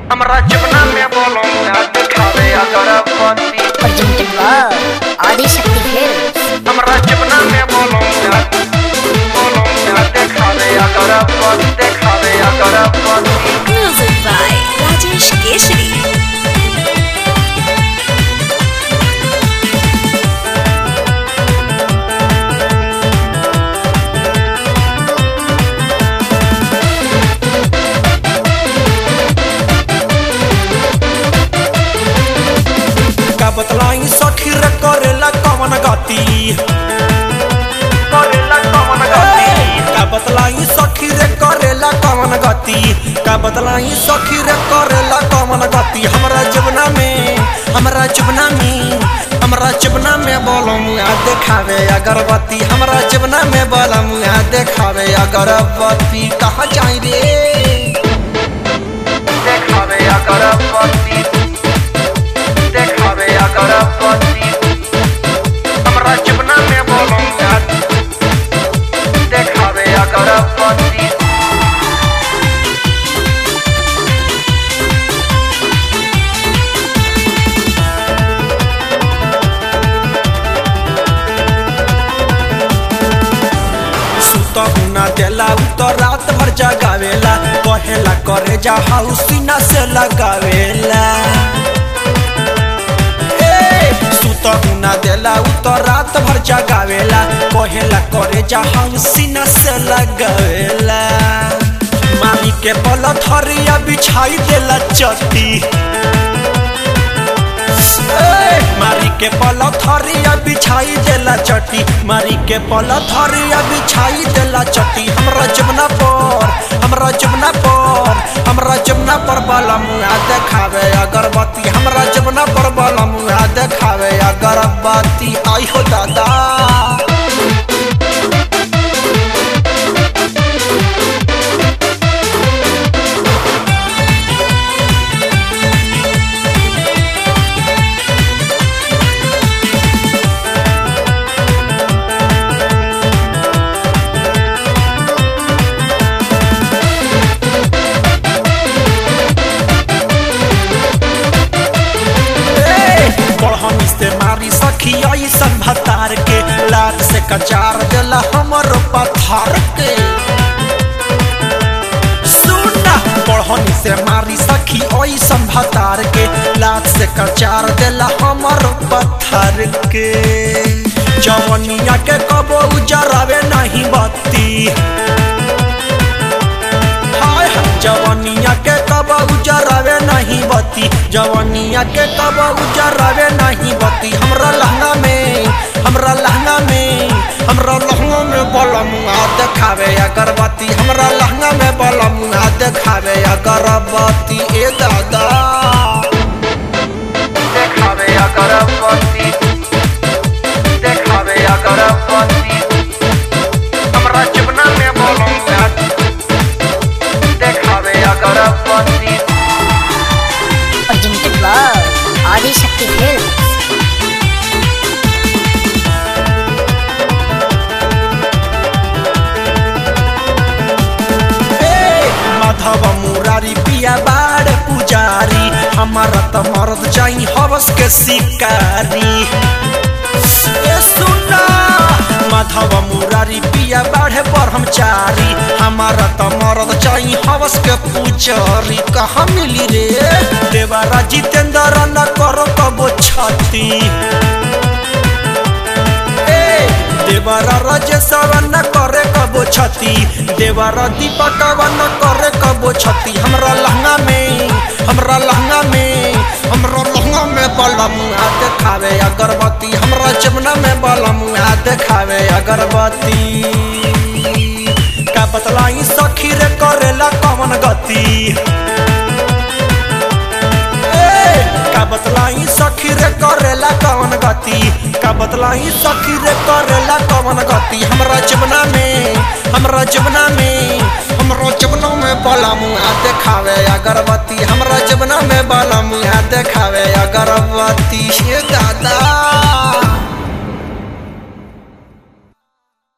हमरा जबना में बोलो याद खावे अगरबत्ती presented by Adi Shakti Films. हमरा जबना में बोलो याद बोलो याद खावे अगरबत्ती खावे अगरबत्ती Music by Rajesh Keshri. का बतलाई सखी रे करेला कवन गति करेला कमन गति का बतलाई सखी रे करेला कवन गति का बतलाई सखी रे करेला कवन गति हमरा जबना में हमरा जबना में हमरा जबना में बोलम आ देखावे अगरबत्ती हमरा जबना में बोलम आ देखावे अगरबत्ती कहाँ जाई रे देखावे अगरबत्ती देखावे अगरबत्ती हमरा जबना में बोलो याद देखावे अगरबत्ती सुतहु ना देला उ तो रात भर जगावेला कहेला करे जा हाउ सीना से लगावेला ए, सुतहु ना देला उ तो रात भर जगावेला कहेला करे जा हाउ सीना से लगावेला मामी के बल थरिया बिछाई देला चट्टी मारी के पल थरिया बिछाई देला चटी मारी के पल थरिया बिछाई देला चटी हमरा जमुना पर हमरा जमुना पर हमरा जमुना पर बाला मुआ देखावे अगरबत्ती हमरा जमुना पर बाला मुआ देखावे अगरबत्ती आई हो दादा बढ़नी से मारी सखी ऐसन भतार के लात से कचार देला हमर पत्थर के सुना बढ़नी से मारी सखी ऐसन भतार के लात से कचार देला हमर पत्थर के जवनिया के कबो उजरावे नहीं बत्ती हाय हाय, जवनिया के कब उजरावे नहीं बती जवनिया के कब उजरावे नहीं बती हमरा लहंगा में हमरा लहंगा में हमरा लहंगा में बलमुआ देखावे अगरबत्ती हमरा लहंगा में बलमुआ देखावे अगरबत्ती ए दादा देखावे अगरबत्ती देखावे अगरबत्ती हमरा जबना में बोलो याद देखावे अगरबत्ती Presented by Adi Shakti Films. ए, माधव मुरारी पिया बाड़ पुजारी हमारा त मरद जाई हवस के शिकारी ए सुना माधव मुरारी पिया बाढ़े ब्रह्मचारी हमारा त मरद जाई हवस के पुजारी कहाँ मिली रे देवारा जितेंद्र न करो कबो छती ए, देवरा राजेशवा न करे कबो छती देवरा दीपकवा न करे कबो छती हमरा लहंगा में हमरा लहंगा में हमरा लहंगा में बलमुआ देखावे अगरबत्ती हमरा जमुना में बलमुआ देखावे अगरबत्ती का बतलाई सखी रे करेला कवन गति ए, का बतलाई सखी रे करेला कवन गति का बतलाई सखी रे करेला कवन गति हमरा जमुना में हमरा जमुना में हमरा जमुना में बलमुआ देखावे अगरबत्ती हमरा जमुना में बलमुआ देखावे अगरबत्ती हे दादा